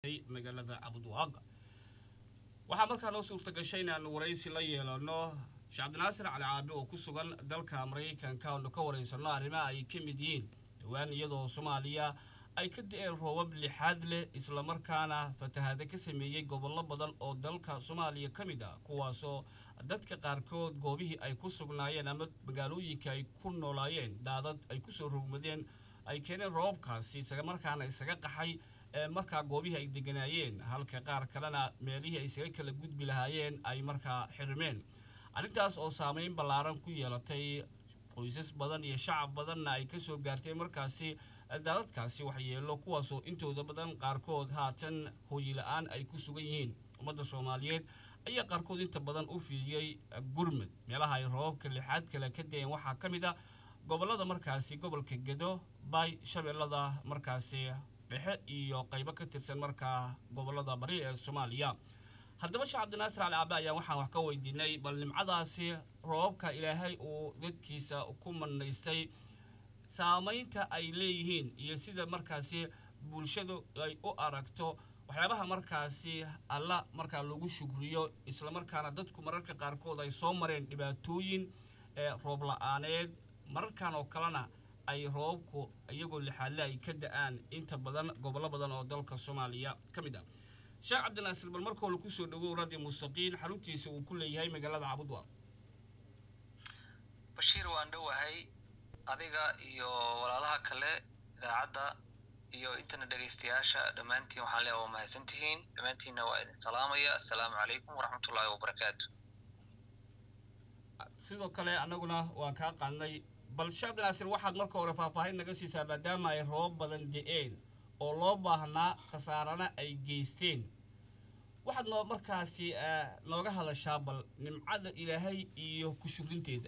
magaalada cabudwaaq waxaa markaa noo suurta gashay inaanu waraysi la yeelano sheekh cabdinaasir cali caabi oo ku sugan dalka maraykanka oonu ka waraysano arrimaha ay ka mid yihiin dhowaan iyadoo soomaaliya ay ka da-een roobab lixaad leh islamarkaana fatahaada ka sameeyey gobollo badan oo dalka soomaaliya ka mid ah kuwaasoo dadka qaarkood goobihii ay ku sugnaayeen ama magaalooyinka ay ku noolaayeen daadad ay kusoo rogmadeen ay keeneen roobabkaasi islamarkaana isaga qaxay markaa goobihii ay deganaayeen halka qaar kalena meelihii ay isaga kala gudbi lahaayeen ay markaa xirmeen arrintaas oo saameyn ballaaran ku yeelatay qoysas badan iyo shacab badanna ay kasoo gaartay markaasi daadadkaasi waxyeelo kuwaasoo intooda badan qaarkood haatan hooyi la-aan ay ku sugan yihiin ummadda soomaaliyeed ayaa qaarkood inta badan u fiidiyey gurmud meelaha ay roobabka lixaad kale ka dayeen waxaa ka mid a gobollada markaasi gobolka gedo bay shabeellada markaasi dhexe iyo qaybo ka tirsan markaa gobollada bari ee soomaaliya haddaba sheekh cabdinaasir cali caabe ayaan waxaan wax ka weydiinay bal nimcadaasi roobabka ilaahay uu dadkiisa ku manaystay saamaynta ay leeyihiin iyo sida markaasi bulshadu ay u aragto waxyaabaha markaasi alla markaa lagu shukriyo islamarkaana dadku mararka qaarkood ay soo mareen dhibaatooyin roob la-aaneed mararkan oo kalena ay roobabku iyagoo lixaadle ay ka da-aan inta badan gobollo badan oo dalka soomaaliya ka mid ah sheekh cabdinaasir bal marka hole kusoo dhawow radio mustaqiin xaruntiisa uu ku leeyahay magaalada cabudwa bashiir waan dhowahay adiga iyo walaalaha kale idaacadda iyo intana dhegaystayaasha dhammaantiin waxaan leeya waa mahadsan tihiin dhammaantiinna waa idin salaamaya assalaamu calaykum waraxmatullaahi wabarakaatu sidoo kale annaguna waan kaa qaadnay bal sheekh cabdinaasir waxaad marka hore faahfaahin naga siisaa maadaama ay roobab badan de-een oo loo baahnaa khasaarana ay geysteen waxaad noo markaasi nooga hadashaa bal nimcada ilaahay iyo ku shugrinteeda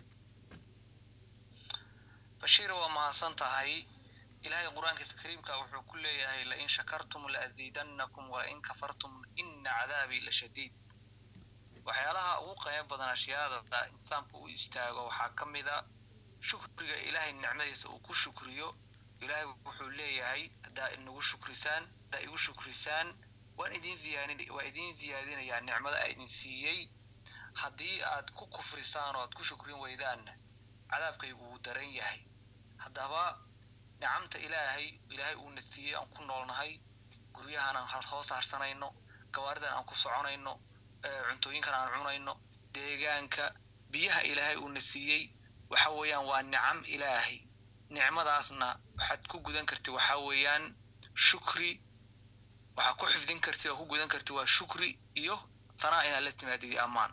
bashiir waa mahadsan tahay ilaahay qur-aankiisa kariimka wuxuu ku leeyahay lain shakartum laaziidannakum walain kafartum ina cadaabii la shadiid waxyaalaha ugu qiimo badan ashyaada insaanku u istaago waxaa ka mida shukriga ilaahay nicmadiisa uu ku shukriyo ilaahay wuxuu leeyahay haddaa inagu shukrisaan haddaa igu shukrisaan waan idin ziyaadin waa idin ziyaadinayaa nicmada a idin siiyey haddii aad ku kufrisaan oo aad ku shukrin weydaanna cadaabkaygu wuu daran yahay haddaba nicamta ilaahay ilaahay uuna siiyey aan ku noolnahay guryahan aan hoos harsanayno gawaaridan aan ku soconayno cuntooyinkan aan cunayno deegaanka biyaha ilaahay uuna siiyey waxa weeyaan waa nicam ilaahay nicmadaasna waxaad ku gudan karti waxaa weeyaan shukri waxaa ku xifdin karti oo ku gudan karti waa shukri iyo tanaa inaad la timaadid ammaan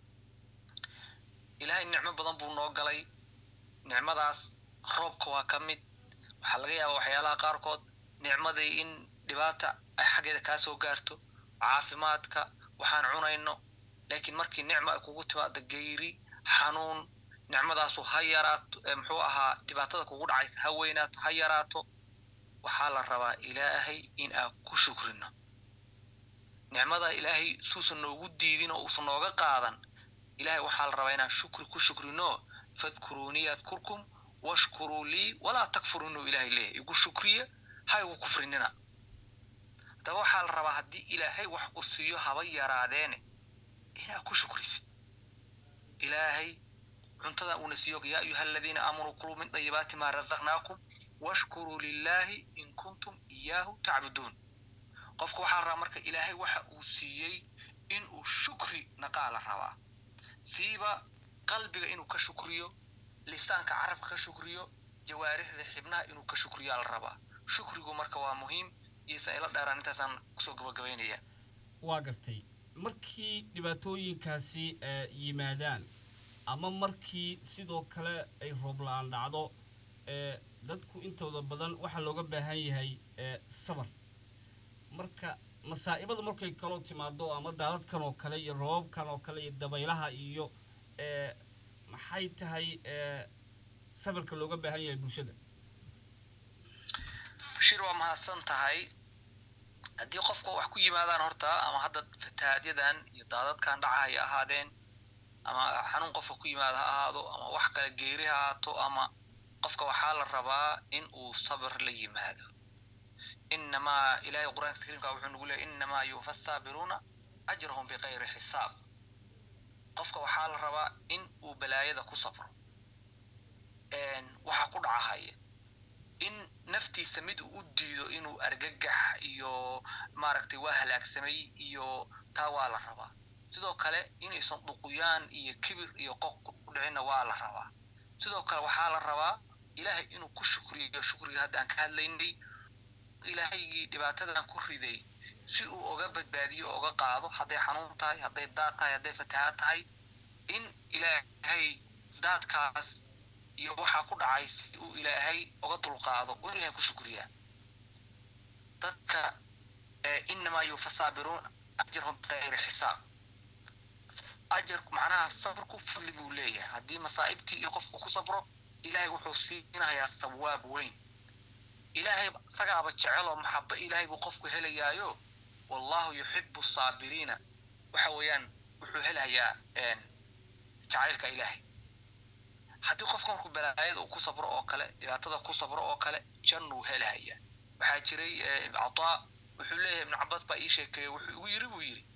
ilaahay nicmo badan buu noo galay nicmadaas roobka waa ka mid waxaa laga yaabaa waxyaalaha qaarkood nicmadii in dhibaata ay xaggeeda kaa soo gaarto caafimaadka waxaan cunayno laakiin markii nicmo ay kugu timaado geyri xanuun nicmadaasu ha yaraato muxuu ahaa dhibaatada kugu dhacaysa ha weynaato ha yaraato waxaa la rabaa ilaahay in aan ku shukrino nicmada ilaahay suusan noogu diidin oo uusan nooga qaadan ilahay waxaa la rabaa inaan shukri ku shukrino fadkuruunii adkurkum washkuruu lii walaa takfurunuu ilahay leeyahy igu shukriya ha igu kufrinina haddaba waxaa la rabaa haddii ilaahay wax ku siiyo haba yaraadeene inaad ku shukrisid ilaahay cuntada uuna siiyo yaa ayuha aladiina aamanuu kuluu min dayibaati maa razaqnaakum washkuruu lilaahi in kuntum iyaahu tacbuduun qofka waxaa la rabaa marka ilaahay waxa uu siiyey inuu shukri naqaa la rabaa siiba qalbiga inuu ka shukriyo lisaanka carabka ka shukriyo jawaarixda xibnaha inuu ka shukriyaa la rabaa shukrigu marka waa muhiim iyosan ila dheeraan intaasaan kusoo gabagabaynaya waa gartay markii dhibaatooyinkaasi yimaadaan ama markii sidoo kale ay roob la-aan dhacdo dadku intooda badan waxaa looga baahan yahay sabar marka masaa'ibada markay kaloo timaado ama daadadkan oo kale iyo roobabkan oo kale iyo dabaylaha iyo maxay tahay sabarka looga baahan yahay bulshada bashiir waa mahadsan tahay haddii qofka wax ku yimaadaan horta ama hadda fatahaadyadan iyo daadadkan dhaca hay ahaadeen ama xanuun qofka ku yimaada ha ahaado ama wax kale geeri ha ahaato ama qofka waxaa la rabaa in uu sabir la yimaado inamaa ilahay qur-aanka kariimka wuxuu nagu leeyay inamaa yuufa saabiruuna ajrahum bikayri xisaab qofka waxaa la rabaa in uu balaayada ku sabro waxaa ku dhacahaya in naftiisa mid uu u diido inuu argagax iyo maaragtay waa halaagsamay iyo taa waa la rabaa sidoo kale inaysan dhuquyaan iyo kibir iyo qoq ku dhicinna waa la rabaa sidoo kale waxaa la rabaa ilaahay inuu ku shukriyo shukriga hadda aan ka hadlaynay ilaahaygii dhibaatadan ku riday si uu oga badbaadiyo o oga qaado hadday xanuun tahay hadday daad tahay hadday fatahaad tahay in ilaahay daadkaas iyo waxaa ku dhacay si uu ilaahay oga dulqaado uu ilahay ku shukriyaa dadka inamaa yuufa saabiruun ajrahum bikayri xisaab ajar macnaha sabrku fadli buu leeyahay haddii masaa'ibtii iyo qofku ku sabro ilaahay wuxuu siinayaa sawaab weyn ilaahay isagaaba jeceloo maxaba ilaahay buu qofku helayaayo wallahu yuxibu saabiriina waxa weeyaan wuxuu helayaa jacaylka ilaahay haddii qofka markuu balaayada uu ku sabro oo kale dhibaatada ku sabro oo kale jannuu helahaya waxaa jiray cataa wuxuu leeyahay ibnu cabaas baa ii sheekeeye wuxuu igu yiri buu yidhi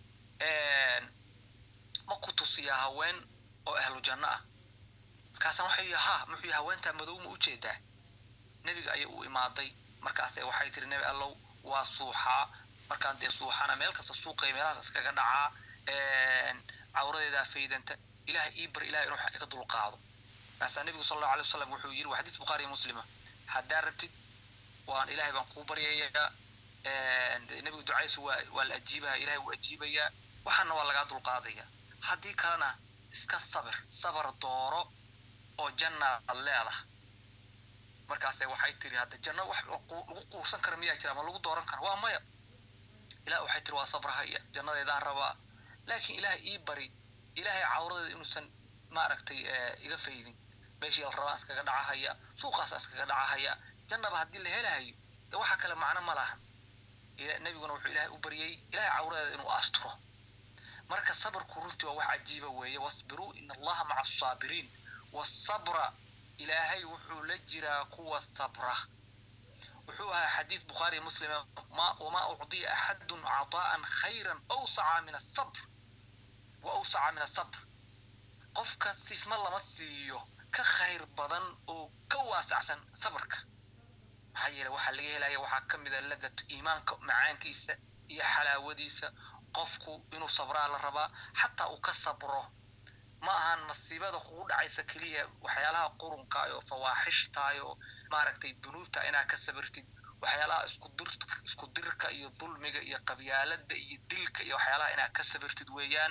ma ku tusiyaa haween oo ahlu janno ah markaasaan waxay yidhi ha muxuu haweentaa madow ma ujeedaa nebiga ayay u imaaday markaase waxay tiri nebi allow waa suuxaa markaan dee suuxana meel kasta suuqaya meelahaas iskaga dhacaa cawradeedaa faydanta ilahay ii bar ilahay inuu iga dulqaado markaasaa nebigu sal allahu alay wasalam wuxuu yidhi waa xadiis bukhaariya muslima haddaa rabtid waan ilahay baan kuu baryayaa nebigu ducaysu waa waa la ajiibaya ilahay wuu ajiibayaa waxaana waa lagaa dulqaadaya haddii kalena iska sabir sabar dooro oo janna ad leedah markaase waxay tiri hadda janno wax lagu quursan kara miyaa jira ma lagu dooran kara waa maya ilah waxay tiri waa sabrahaya jannadeedaan rabaa laakiin ilahay ii bari ilahay cawradeeda inuusan maaragtay iga faydin meeshii la rabaan iskaga dhacahaya suuqaasa iskaga dhacahaya jannaba haddii la helahayo de waxa kale macno ma lahan nebiguna wuxuu ilahay u baryey ilahay cawradeeda inuu asturo marka sabrku runtii waa wax cajiiba weeye wasbiruu in allaha maca asaabiriin wasabra ilaahay wuxuu la jiraa kuwa sabra wuxuu ahaa xadiis bukhaariya muslima wamaa ucdiya axadun cadaa'an khayran awsaca min asabr wa awsaca min asabr qofka sisma lama siiyo ka khayr badan oo ka waasacsan sabrka maxaa yeele waxaa laga helaya waxaa ka mida ladatu iimaanka macaankiisa iyo xalaawadiisa qofku inuu sabraa la rabaa xataa uu ka sabro ma ahan masiibada kugu dhacaysa keliya waxyaalaha qurunkaayoo fawaaxishtaayo maaragtay dunuubta inaad ka sabirtid waxyaalaha isku dirka iyo dulmiga iyo qabyaalada iyo dilka iyo waxyaalaha inaad ka sabirtid weeyaan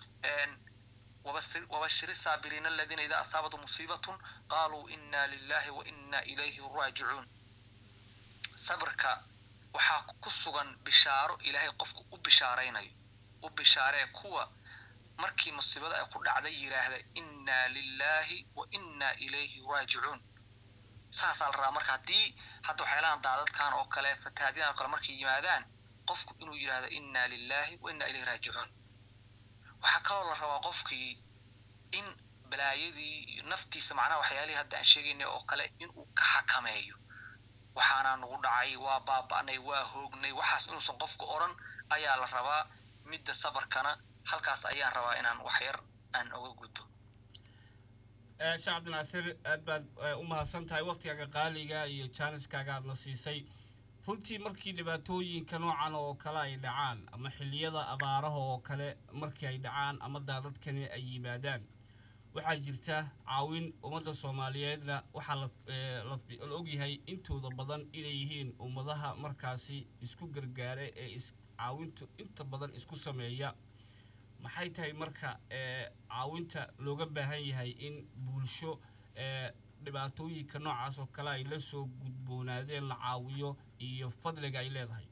wabashiri saabiriina aladiina idaa asaabatum musiibatun qaaluu ina lilahi wa ina ilayhi raajicuun sabirka waxaa ku sugan bishaaro ilaahay qofku u bishaaraynayo u bishaaree kuwa markii musiibada ay ku dhacday yidhaahda inna lilahi wa inna ilayhi raajicuun saasaa la rabaa marka haddii hadda waxyaalahan daadadkan oo kale fatahaadyadan oo kale markay yimaadaan qofku inuu yidhaahdo inna lilahi wa inna ilayhi raajicuun waxaa kaloo la rabaa qofkii in balaayadii iyo naftiisa macnaha waxyaalihii hadda aan sheegaynay oo kale inuu ka xakameeyo waxaanaa nagu dhacay waa baaba'nay waa hoognay waxaas inuusan qofku odhan ayaa la rabaa midda sabarkana halkaas ayaan rabaa inaan waxyar aan oga gudbo sheekh cabdinaasir aad baad u mahadsan tahay waktigaaga qaaliga iyo jaaniskaaga aadna siisay runtii markii dhibaatooyinka noocan oo kale ay dhacaan ama xilliyada abaaraha oo kale markii ay dhacaan ama daadadkani ay yimaadaan waxaa jirta caawin ummadda soomaaliyeedna waxaa la ogyahay intooda badan inay yihiin ummadaha markaasi isku gargaara ee caawintu inta badan isku sameeya maxay tahay marka caawinta looga baahan yahay in bulsho dhibaatooyinka noocaas oo kale ay la soo gudboonaadeen la caawiyo iyo fadliga ay leedahay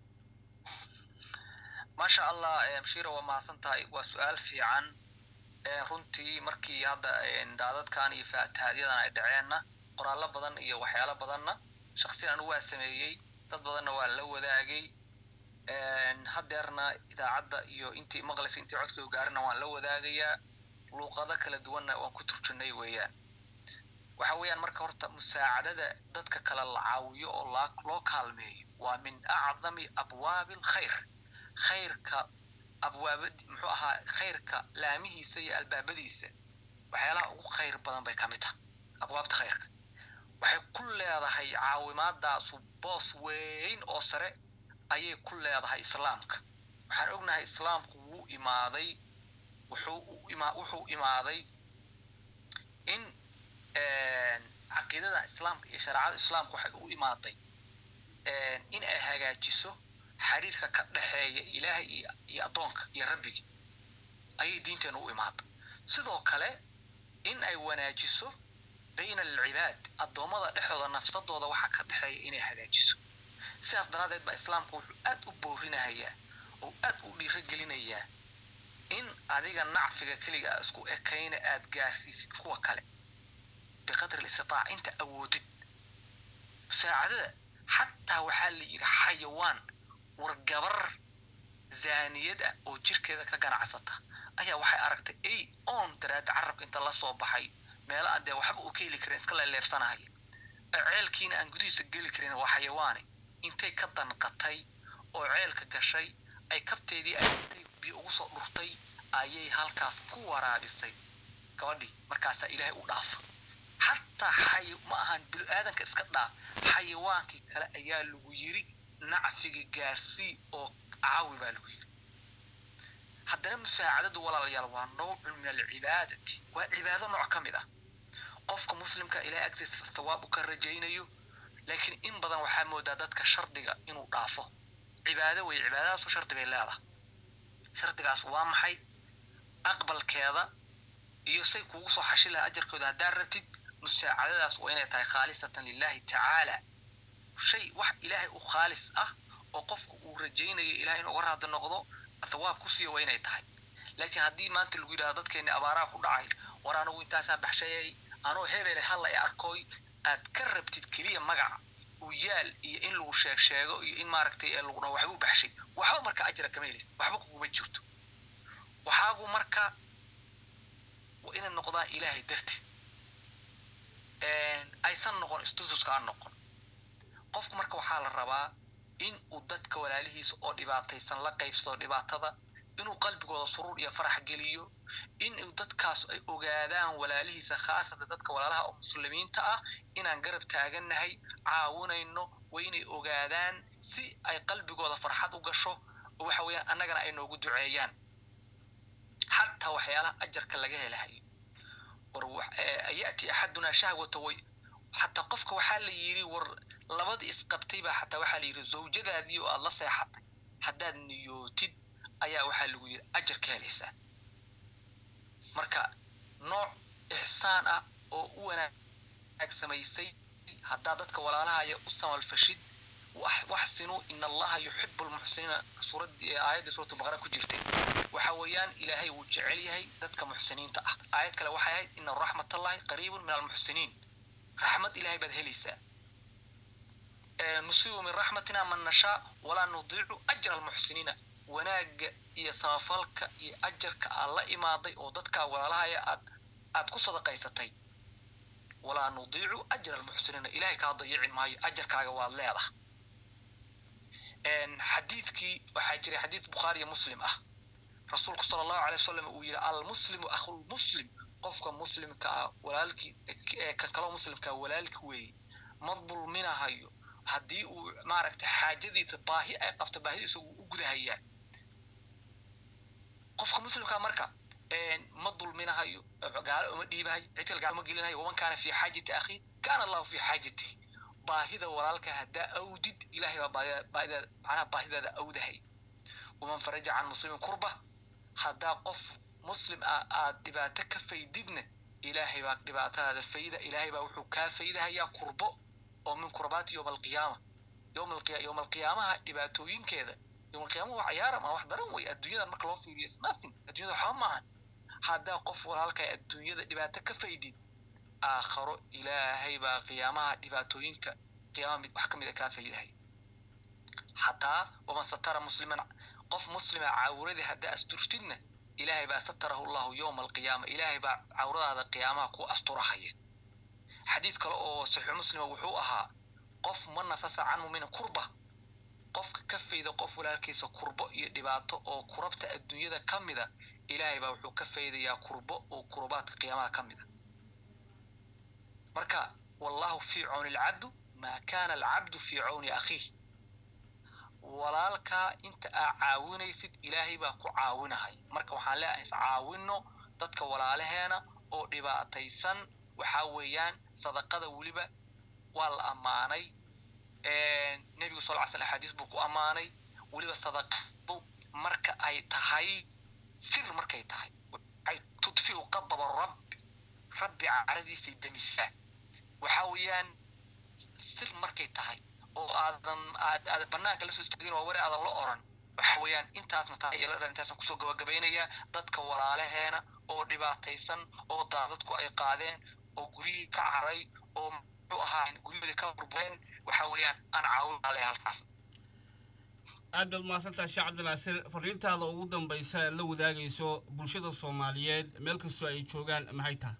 maasha allah mshira waa mahadsan tahay waa su-aal fiican runtii markii hadda daadadkan iyo faatahadyadan ay dhaceenna qoraallo badan iyo waxyaalo badanna shaksiyan anigu waa sameeyey dad badanna waa la wadaagay hadeerna idaacadda iyo intii maqlaysa intii codkaygu gaarina waan la wadaagayaa luuqado kala duwanna waan ku turjunay weeyaan waxa weeyaan marka horta musaacadada dadka kale la caawiyo oo loo kaalmeeyo waa min acdami abwaabi alkhayr khayrka abwaaba muxuu ahaa khayrka laamihiisa iyo albaabadiisa waxyaalaha ugu khayr badan bay ka mid taha abwaabta khayrka waxay ku leedahay caawimaadaasu boos weyn oo sare ayay ku leedahay islaamka waxaan ognahay islaamku wuu imaaday wuxuu ima wuxuu imaaday in caqiidada islaamka iyo shareecada islaamka waxay u imaaday in ay hagaajiso xiriirka ka dhexeeya ilaahay iyo addoonka iyo rabbiga ayay diinteena u imaaday sidoo kale in ay wanaajiso bayna alcibaad addoommada dhexdooda nafsadooda waxa ka dhexeeya inay hagaajiso sidaas daraaddeed baa islaamku wuxuu aad u boorinahayaa oo aad u dhiirogelinayaa in adiga nacfiga keliga a isku ekayna aad gaarsiisid kuwa kale biqadri listitaac inta awoodid musaacadada xataa waxaa la yidhi xayawaan war gabar zaaniyad ah oo jirkeeda ka ganacsata ayaa waxay aragtay ay oon daraada carabka inta la soo baxay meelo aan dee waxba uu ka heli karin iska leeleebsanahaya ceelkiina aan gudihiisa geli karin waa xayawaane intay ka danqatay oo ceelka gashay ay kabteedii ay biyo ugu soo dhurtay ayay halkaas ku waraabisay gabadhii markaasaa ilaahay u dhaafa xataa xay ma ahan bilo-aadanka iska dhaa xayawaankii kale ayaa lagu yiri nacfiga gaarsii oo caawi baa lagu yiri haddana musaacadadu walaalayaal waa nowcun min alcibaadati waa cibaado nooc ka mid ah qofka muslimka ilahay agtiisa sawaab u ka rajaynayo laakiin in badan waxaa moodaa dadka shardiga inuu dhaafo cibaado wey cibaadadaasu shardi bay leedahay shardigaas waa maxay aqbalkeeda iyo say kuugu soo xashi laha ajarkooda haddaad rabtid musaacadadaas waa inay tahay khaalisatan lilahi tacaala shay wax ilaahay u khaalis ah oo qofku uu rajaynayo ilahay inuu uga raadi noqdo thawaab ku siiya waa inay tahay laakiin haddii maanta lagu yidhahdo dadkeeni abaaraha ku dhacay war anugu intaasaan baxshayay anoo hebele halla e arkoy aad ka rabtid keliya magaca u yaal iyo in lagu sheeg sheego iyo in maaragtay ee lagu dhaho waxbuu baxshay waxba marka ajra kama helaysa waxba kuguma jirto waxaagu marka waa inay noqdaan ilaahay darti aysan noqon istususka aan noqon qofku marka waxaa la rabaa in uu dadka walaalihiisa oo dhibaataysan la qaybsado dhibaatada inuu qalbigooda suruur iyo farax geliyo in dadkaas ay ogaadaan walaalihiisa khaasatan dadka walaalaha oo muslimiinta ah inaan garab taagannahay caawinayno waa inay ogaadaan si ay qalbigooda farxad u gasho oo waxa weeyaan annagana ay noogu duceeyaan xataa waxyaalaha ajarka laga helahayo war ya'ti axadunaa shahwata way xataa qofka waxaa la yidhi war labadii isqabtay baa xataa waxaa la yidhi zawjadaadii oo aad la seexatay haddaad niyootid ayaa waxaa lagu yidhi ajar ka helaysaa marka nooc ixsaan ah oo u wanaag samaysay haddaad dadka walaalahaya u samalfashid waxsinuu ina allaha yuxibu lmuxsiniina suuraddii aayaddii suuratu baqara ku jirtay waxa weeyaan ilaahay wuu jecel yahay dadka muxsiniinta ah aayad kale waxay ahayd ina raxmatallahi qariibun min almuxsiniin raxmad ilahay baad helaysaa nusibu min raxmatina man nashaa walaa nudiicu ajra almuxsiniina wanaagga iyo samafalka iyo ajarka aad la imaaday oo dadkaa walaalahaya aad aad ku sadaqaysatay walaa nudiicu ajra almuxsiniina ilahay kaa dayicin maayo ajarkaaga waad leedaha xadiidkii waxaa jiray xadiid bukhaariya muslim ah rasuulku sala allahu alay wasalam uu yidhi almuslimu akhulmuslim qofka muslimka ah walaalkii kan kaloo muslimkaa walaalki weeye ma dulminahayo haddii uu maaragtay xaajadiisa baahi ay qabto baahidiisa wuu u gudahayaa qofka muslimkaa marka ma dulminahayo gaalo uma dhiibahayo cid kale gaalo uma gelinahayo waman kaana fi xaajati akhiih kaana allahu fi xaajatihi baahida walaalka haddaa awdid ilahay baa baahida macnaha baahidaada awdahay waman faraja can muslimin kurba haddaa qof muslim ah aad dhibaato ka faydidna ilaahay baa dhibaatadaada fayda ilaahay baa wuxuu kaa faydahayaa kurbo oo min kurbaati yowma alqiyaama yowma alqiyaamaha dhibaatooyinkeeda yowma alqiyaama waa ciyaaram ah wax daran wey adduunyadan marka loo fiiriyo is nothing adduunyada waxba maahan haddaa qof walaalka adduunyada dhibaato ka faydid aakharo ilaahay baa qiyaamaha dhibaatooyinka qiyaamaha mid wax ka mid a kaa faydahay xataa waman satara musliman qof muslima cawradii haddaa asturtidna ilaahay baa satarahu llahu yowma alqiyaama ilaahay baa cawradaada qiyaamaha ku asturahaya xadiid kale oo saxiix muslima wuxuu ahaa qof ma nafasa can muminin kurba qofka ka fayda qof walaalkiisa kurbo iyo dhibaato oo kurabta adduunyada ka mida ilaahay baa wuxuu ka faydayaa kurbo oo kurubaadka qiyaamaha ka mida marka wallahu fii cawni alcabdu maa kaana alcabdu fii cawni akhiih walaalkaa inta aa caawinaysid ilaahay baa ku caawinahay marka waxaan leeyahay is caawinno dadka walaalaheena oo dhibaataysan waxaa weeyaan sadaqada weliba waa la ammaanay nebigu sal ly slam axaadiis buu ku ammaanay weliba sadaqadu marka ay tahay sir markay tahay waxay tudfiu qadaba rabbi rabbi caradiisay demisaa waxaa weeyaan sir markay tahay oo aadan aad aad banaanka lasoo istaagin waa wari aadan la oran waxa weeyaan intaasna taa ila dhan intaasaan kusoo gabagabaynayaa dadka walaalaheena oo dhibaataysan oo daadadku ay qaadeen oo guryihii ka caray oo muxuu ahaa guryahoodii ka burbureen waxa weeyaan aan caawin ale halkaas aad baad mahadsantaha sheekh cabdinaasir fariintaada ugu dambaysa la wadaagayso bulshada soomaaliyeed meel kastoo ay joogaan maxay tahay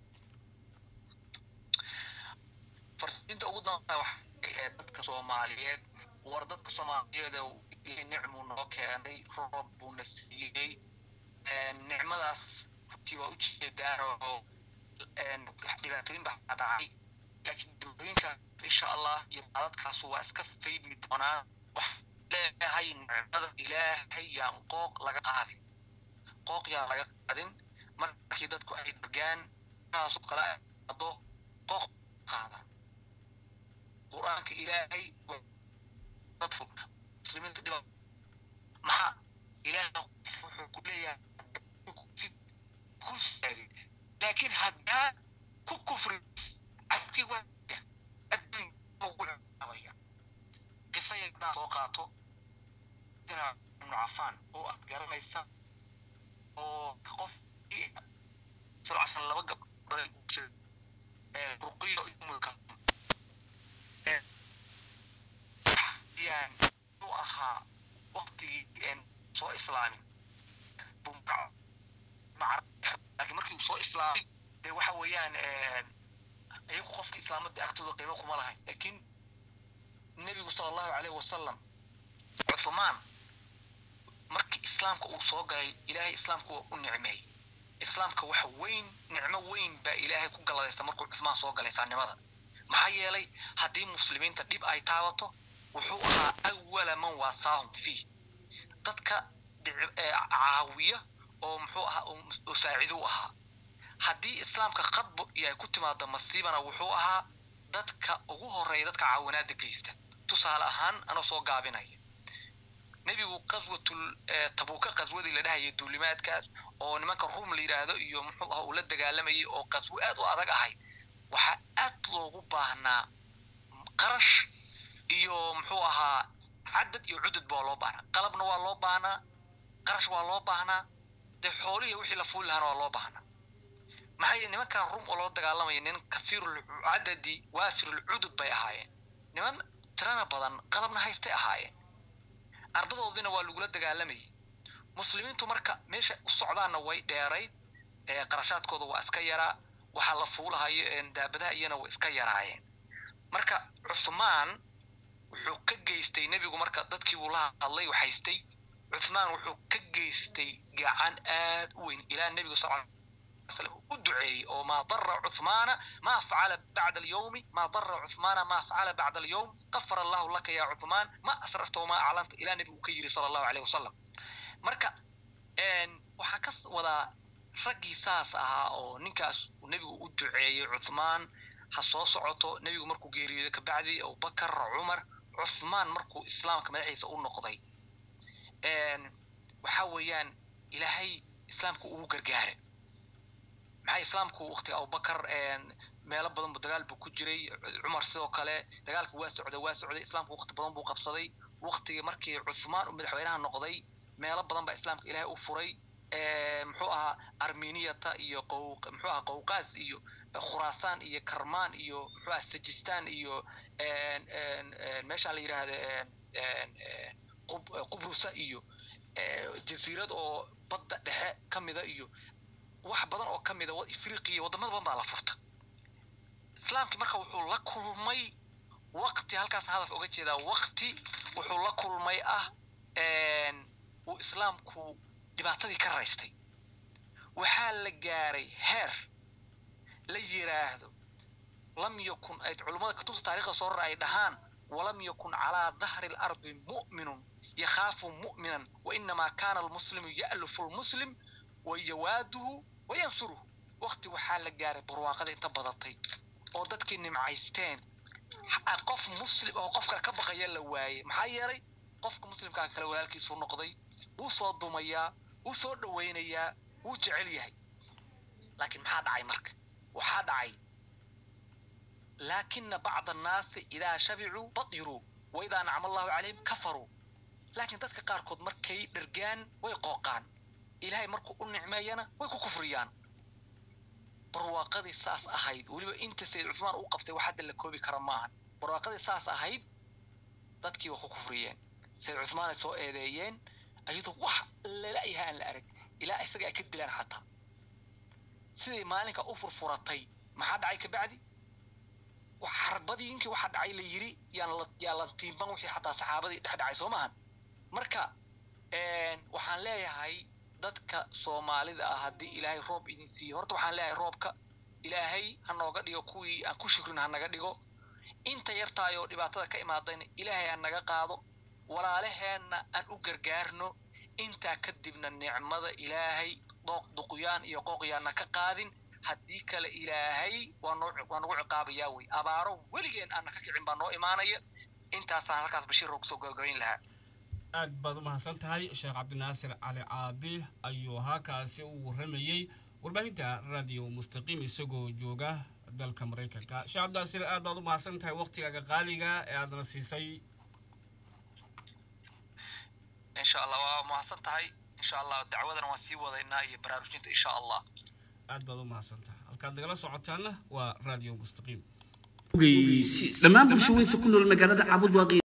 fardiinta ugu dambeysa waxay ahayd dadka soomaaliyeed war dadka soomaaliyeed ilaahay nicmuu noo keenay roob buuna siiyey nicmadaas runtii waa ujeedaan oo dhibaatooyin baa dhacay laakiin dhibooyinkaas insha allah iyo daadadkaas waa iska faydmi doonaan waxaan leeyahay nicmada ilaahay yaan qooq laga qaadin qooq yaan laga qaadin markii dadku ay dhargaan taasoo kale ay qado qooq qaada qur-aanka ilaahay dadku muslimiinta dhiba maxaa ilaahay wuxuu ku leeyahay ku sheegay laakiin haddaa ku kufri cabkii waa adduun ugu caabaya qisa yadaan soo qaato ibnu cafaan oo aad garanaysa oo qof salcasan laba gabdhood ruqiyo umulka yaan u ahaa waktigii soo islaamin laakiin markii uu soo islaamay dee waxa weeyaan iyagu qofka islaamada agtooda qiimo kuma lahayn laakiin nebigu sala allahu caleyhi wasalam cuthmaan markii islaamka uu soo galay ilaahay islaamka waa u nicmeeyey islaamka waxa weyn nicmo weyn baa ilaahay ku galladaysta markuu cuthmaan soo galay saannimada maxaa yeelay haddii muslimiinta dhib ay taabato wuxuu ahaa awala man waasaahum fiih dadka caawiya oo muxuu ahaa oo saacido u ahaa haddii islaamka khadbo iyo ay ku timaado masiibana wuxuu ahaa dadka ugu horeeya dadka caawinaada geysta tusaale ahaan anoo soo gaabinaya nebigu qaswatul tabuuka qaswadii la dhahaya duulimaadkaas oo nimanka rum la yidhaahdo iyo muxuu aha uu la dagaalamayay oo qaswo aad u adag ahayd waxaa aad loogu baahnaa qarash iyo muxuu ahaa cadad iyo cudud baa loo baahnaa qalabna waa loo baahnaa qarash waa loo baahnaa dee xoolihi wixii la fuuli lahaana waa loo baahnaa maxaa yeele nimankan rum oo loo dagaalamaya nin kathiirulcadadi waafirulcudud bay ahaayeen niman tirana badan qalabna haystay ahaayeen ardadoodina waa lagula dagaalamayay muslimiintu marka meesha u socdaanna way dheerayd qarashaadkooda waa iska yaraa waxaa la fuulahayo daabadaha iyana way iska yaraayeen marka cuthmaan wuxuu ka geystay nebigu marka dadkii uu la hadlay u haystay cuthmaan wuxuu ka geystay gacan aad u weyn ilaa nebigu sal u duceeyey oo maa dara cuthmaana maa facala bacda alyawmi maa dara cuthmaana maa facala bacda alyawm qafara allahu laka ya cuthmaan ma asrarta wamaa aclanta ilaa nebigu uu ka yiri sala allahu aleyh wasalam marka waxaa ka wadaa raggii saas ahaa oo ninkaas nebigu u duceeyey cuthmaan ha soo socoto nebigu markuu geeriyooday kabacdi abubakar cumar cuthmaan markuu islaamka madaxiisa u noqday waxa weeyaan ilaahay islaamka ugu gargaara maxaa islaamku waktiga abubakar meelo badan bu dagaal buu ku jiray cumar sidoo kale dagaalka waa socday waa socday islaamku wakti badan buu qabsaday waktigii markii cuthmaan uu madaxweynaha noqday meelo badan baa islaamka ilaahay u furay muxuu ahaa armeniyata iyo muxuu ahaa qowqaas iyo khuraasaan iyo karmaan iyo muxuu ahaa sajistan iyo meeshaan la yidhaahda qubrusa iyo jasiirad oo badda dhexe ka mida iyo wax badan oo ka mida afriqiya wadamada badan baa la furta islaamkii marka wuxuu la kulmay wakti halkaas hadaf oga jeedaa wakti wuxuu la kulmay ah uu islaamku dhibaatadii ka raystay waxaa la gaaray heer la yiraahdo lam yakun ay culummada kutubta taarikhda soo rara ay dhahaan walam yakun calaa dahri lardi mu'minun yakhaafu mu'minan wainamaa kaana almuslimu ya'lufu lmuslim wayawaaduhu wayansuruhu waqti waxaa la gaaray barwaaqada inta badatay oo dadkii nimcaysteen qof muslim oo qof kale ka baqaya la waayey maxaa yeelay qofka muslimkaa kale walaalkiisuu noqday wuu soo dumayaa wuu soo dhawaynayaa wuu jecel yahay laakiin maxaa dhacay marka waxaa dhacay laakina bacda annaasi idaa shabicuu badiruu wa idaa nacma allahu calayhim kafaruu laakiin dadka qaarkood markay dhergaan way qooqaan ilaahay markuu u nicmeeyana way ku kufriyaan barwaaqadii saas ahayd weliba inta sayid cusmaan uu qabtay wax hadda la koobi kara maahan barwaaqadii saas ahayd dadkii waa ku kufriyeen sayid cusmaan ay soo eedeeyeen ayadoo wax lala-yaha aan la arag ilaa isaga ay ka dilaan xataa siday maalinka u furfuratay maxaa dhacay kabacdi xarbadiinkii waxaa dhacay la yiri yaa lantiimban wixii xataa saxaabadii dhex dhacay soo maahan marka waxaan leeyahay dadka soomaalida ah haddii ilaahay roob idin siiyo horta waxaan leeyahay roobka ilaahay ha nooga dhigo kuwii aan ku shukrin ha naga dhigo inta yartaay oo dhibaatada ka imaadayna ilaahay ha naga qaado walaalaheenna aan u gargaarno intaa kadibna nicmada ilaahay dooq duqyaan iyo qooqyaanna ka qaadin haddii kale ilaahay waa nagu ciqaabayaa wey abaaro weligeen aanna ka kicin baa noo imaanaya intaasaan halkaas bashiir oo kusoo gabagabayn lahaa aad baad u mahadsan tahay sheekh cabdinaasir cali caabi ayuu halkaasi u warramayey warbaahinta radio mustaqiim isagoo jooga dalka maraykanka sheekh cabdinaasir aad baad u mahadsan tahay waktigaaga qaaliga ee aadna siisay insha allah waa mahadsan tahay insha allah dacwadana waan sii wadaynaa iyo baraarujinta insha allah aad baad u mahadsan tahay halkaad nagala socotaana waa radio mustaqiim dhammaan bulshooyinka ku nool magaalada caabud waaqi